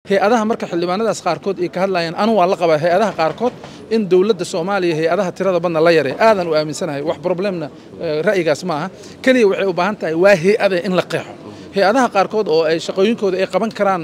hay-adaha marka xildhibaanadaas qaarkood ay ka hadlayaan anu waa la qabaa hay-adaha qaarkood in dowladda soomaaliya hay-adaha tirada badna la yaray aadan u aaminsanahay wax problemna ra'yigaas ma aha keliya waxay u baahan tahay waa hay-ade in la qeexo hay-adaha qaarkood oo ay shaqooyinkooda ay qaban karaan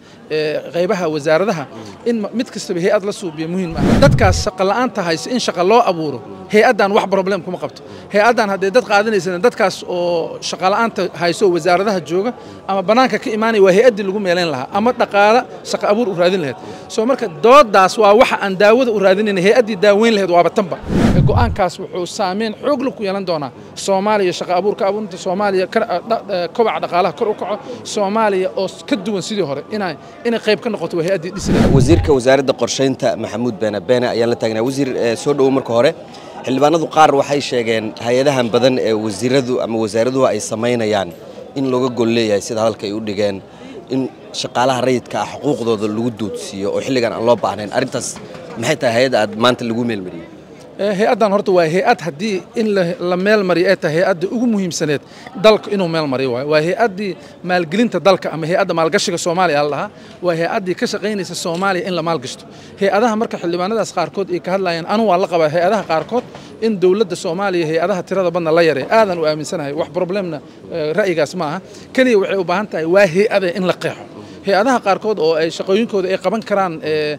qaybaha wasaaradaha in mid kastaba hay-ad la suubiyo muhiim ah dadkaas shaqa la'aanta hayse in shaqa loo abuuro hay-addan wax problem kuma qabto hay-addan haddee dad qaadanaysana dadkaas oo shaqa la'aanta hayso wasaaradaha jooga ama bannaanka ka imaanaya waa hay-addii lagu meelayn lahaa ama dhaqaala shaqa abuur u raadin lahayd soo marka doodaas waa waxa aan daawada u raadinayna hay-addii daaweyn lahayd waaba tanba go-aankaas wuxuu saameyn xoog leh ku yeelan doonaa soomaaliya shaqa abuurka abuurta soomaaliya kobaca dhaqaalaha kor u kaco soomaaliya oo ka duwan sidii hore inay inay qayb ka noqoto waa hay-addii dhisi lahayd wasiirka wasaaradda qorshaynta maxamuud beene beene ayaan la taagnaa wasiir soo dhowow marka hore xildhibaanadu qaar waxay sheegeen hay-adahan badan ee wasiiradu ama wasaaraduhu ay samaynayaan in looga gol leeyahay sida hadalka ay u dhigeen in shaqaalaha rayidka ah xuquuqdooda lagu duudsiiyo oo xilligan aan loo baahnayn arrintaas maxay tahay hay-adda aad maanta lagu meelmariyey hay-addan horta waa hay-ad haddii in la meel mariyo ay tahay hay-adda ugu muhiimsaneed dalka inuu meel mariyo waayo waa hay-addii maalgelinta dalka ama hay-adda maalgashiga soomaaliya la lahaa waa hay-addii ka shaqaynaysa soomaaliya in la maalgashto hay-adaha marka xildhibaanadaas qaarkood ay ka hadlayaan anu waa la qabaa hay-adaha qaarkood in dowladda soomaaliya hay-adaha tirada badna la yaray aadan u aaminsanahay wax problemna ra'yigaas ma aha keliya waxay u baahan tahay waa hay-ade in la qeexo hay-adaha qaarkood oo ay shaqooyinkooda ay qaban karaan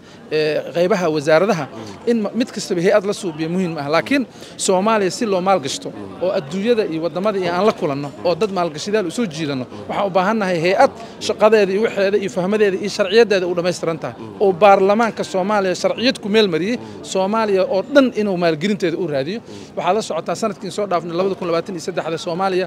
qaybaha wasaaradaha in mid kastaba hay-ad la suubiyo muhiim ah laakiin soomaaliya si loo maalgashto oo adduunyada iyo waddamada iyo aan la kulanno oo dad maalgashadaal u soo jiidanno waxaan u baahannahay hay-ad shaqadeeda iyo waxeeda iyo fahmadeeda iyo sharciyadeeda u dhammaystiran tahay oo baarlamaanka soomaaliya sharciyad ku meel mariyey soomaaliya oo dhan inuu maalgelinteeda u raadiyo waxaad la socotaa sanadkiin soo dhaafnay labada kun labaatan iyo saddexda soomaaliya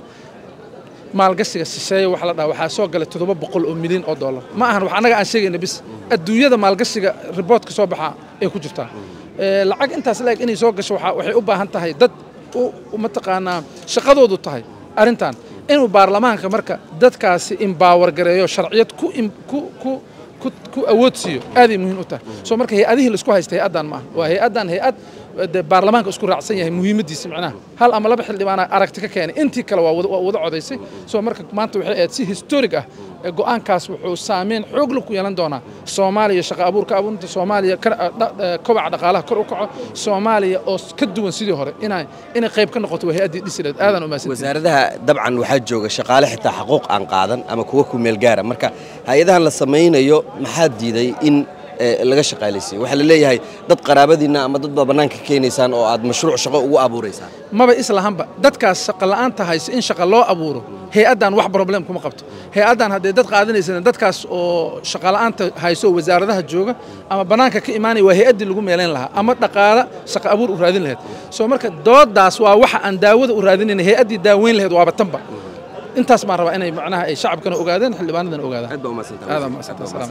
maalgashiga shisheeye waxa la dhaha waxaa soo galay toddoba boqol oo milyan oo dollar ma ahan wax annaga aan sheegayna bis adduunyada maalgashiga riboortka soo baxaa ay ku jirtaa lacag intaas la-eg inay soo gasho waxay u baahan tahay dad mataqaanaa shaqadoodu tahay arrintan inuu baarlamaanka marka dadkaasi imbaawar gareeyo sharciyad ku ku ku awood siiyo aaday muhiim u tahay soo marka hay-adihii laisku haysta hay-addan ma aha waa hay-addan hay-ad de baarlamaanka isku raacsan yahay muhiimaddiisa macnaha hal ama laba xildhibaana aragti ka keenay intii kale waa wada codaysay soo marka maanta waxay ahayd si historic ah go-aankaas wuxuu saameyn xoog leh ku yeelan doonaa soomaaliya shaqa abuurka abuurta soomaaliya kobaca dhaqaalaha kor u kaco soomaaliya oo ka duwan sidii hore inay inay qayb ka noqoto waa hay-addii dhisi lahayd aadan umaasan wasaaradaha dabcan waxaa jooga shaqaale xitaa xaquuq aan qaadan ama kuwa ku meel gaara marka hay-adahan la samaynayo maxaa diiday in laga shaqaalaysiiyo waxaa la leeyahay dad qaraabadiinna ama dad baa bannaanka keenaysaan oo aad mashruuc shaqo ugu abuuraysaan maba islahanba dadkaas shaqa la'aanta hayse in shaqa loo abuuro hay-addan wax problem kuma qabto hay-addan haddee dad qaadanaysana dadkaas oo shaqa la'aanta hayso wasaaradaha jooga ama bannaanka ka imaanaya waa hay-addii lagu meelayn lahaa ama dhaqaala shaqa abuur u raadin lahayd soo marka doodaas waa waxa aan daawada u raadinayna hay-addii daaweyn lahayd waaba tanba intaas baan rabaa inay macnaha ay shacabkana ogaadeen xildhibaanadana ogaadaan aad baa umahadsantahay